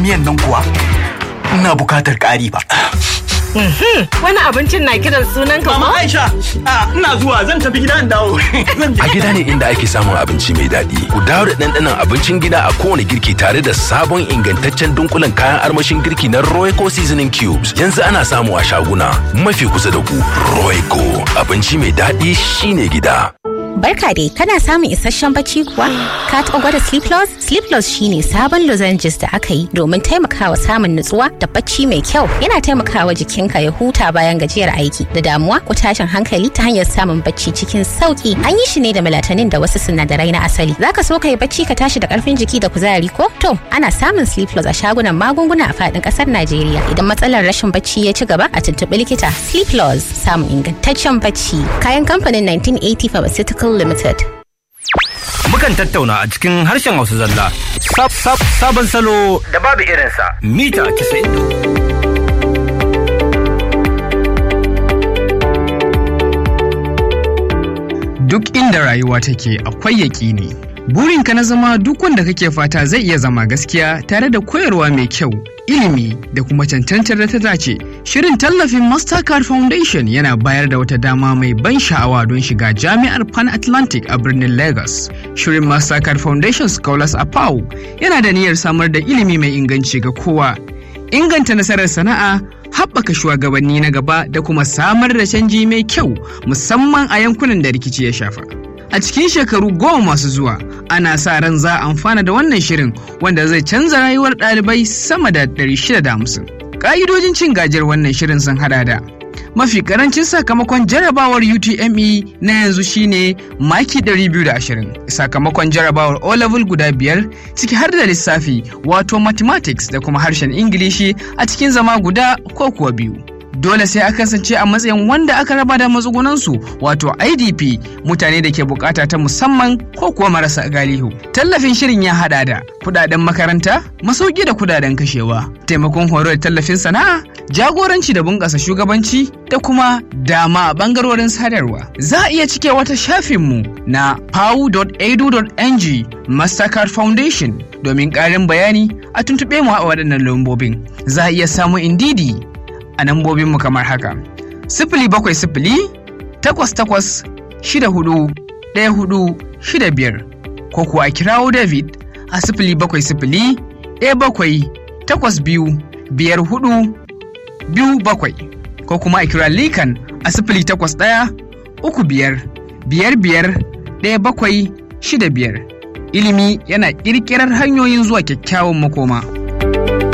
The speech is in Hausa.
miyan nan kuwa ina bukatar ƙari ba. Wani abincin na kiran sunan ka Mama ko? Aisha, a, ina zuwa zan tafi gida in dawo. Zan je. A gida ne inda ake samun abinci mai daɗi. Ku dawo da ɗanɗanon abincin gida a kowane girki tare da sabon ingantaccen dunkulen kayan armashin girki na Royco Seasoning Cubes. Yanzu ana samu a shaguna mafi kusa da ku. Royco abinci mai daɗi shine gida. Barka dai, kana samun isasshen bacci kuwa? Ka taɓa gwada Sleep Loss? Sleep Loss shine sabon lozenges da aka yi domin taimakawa samun nutsuwa da bacci mai kyau. Yana taimakawa jikinka ya huta bayan gajiyar aiki da damuwa ko tashin hankali ta hanyar samun bacci cikin sauki. An yi shi ne da melatonin da wasu sinadarai na asali. Zaka so ka yi bacci ka tashi da karfin jiki da kuzari ko? To, ana samun Sleep Loss a shagunan magunguna a faɗin ƙasar Najeriya. Idan matsalar rashin bacci ya ci gaba a tuntuɓi likita. Sleep Loss samun ingantaccen bacci. Kayan kamfanin 1980 Pharmaceutical Limited. Mukan tattauna a cikin harshen Hausa zalla. Sab sab sabon salo da babu irinsa. Mita 90. duk inda rayuwa take akwai yaƙini. Burinka na zama duk wanda kake fata zai iya zama gaskiya tare da koyarwa mai kyau, ilimi da kuma cancantar da ta dace. Shirin tallafin Mastercard Foundation yana bayar da wata dama mai ban sha'awa don shiga jami'ar Pan Atlantic a birnin Lagos. Shirin Mastercard Foundation Scholars a PAU yana da niyyar samar da ilimi mai inganci ga kowa. Inganta nasarar sana'a, haɓaka shugabanni na gaba da kuma samar da canji mai kyau musamman a yankunan da rikici ya shafa. A cikin shekaru goma masu zuwa, ana sa ran za a amfana da wannan shirin wanda zai canza rayuwar ɗalibai sama da 650. Ƙa'idojin cin gajiyar wannan shirin sun hada da mafi karancin sakamakon jarabawar UTME na yanzu shine maki 220 sakamakon jarabawar O-level guda biyar ciki har da lissafi wato mathematics da kuma harshen Ingilishi a cikin zama guda ko kuwa biyu. Dole sai a kasance a matsayin wanda aka raba da matsugunansu wato IDP mutane da ke bukata ta musamman ko kuwa marasa galihu. Tallafin shirin ya hada da kudaden makaranta, masauki da kudaden kashewa, taimakon horo da tallafin sana'a, jagoranci da bunƙasa shugabanci da kuma dama a bangarorin sadarwa. Za a iya cike wata shafinmu na pau.edu.ng Mastercard Foundation domin ƙarin bayani a tuntuɓe mu a waɗannan lambobin. Za a iya samun indidi a lambobinmu kamar haka. Sifili bakwai sifili takwas takwas shida hudu ɗaya hudu shida biyar ko kuwa a kirawo David a sifili bakwai sifili ɗaya bakwai takwas biyu biyar hudu biyu bakwai ko kuma a kira Likan a sifili takwas ɗaya uku biyar biyar biyar ɗaya bakwai shida biyar. Ilimi yana ƙirƙirar hanyoyin zuwa kyakkyawan makoma.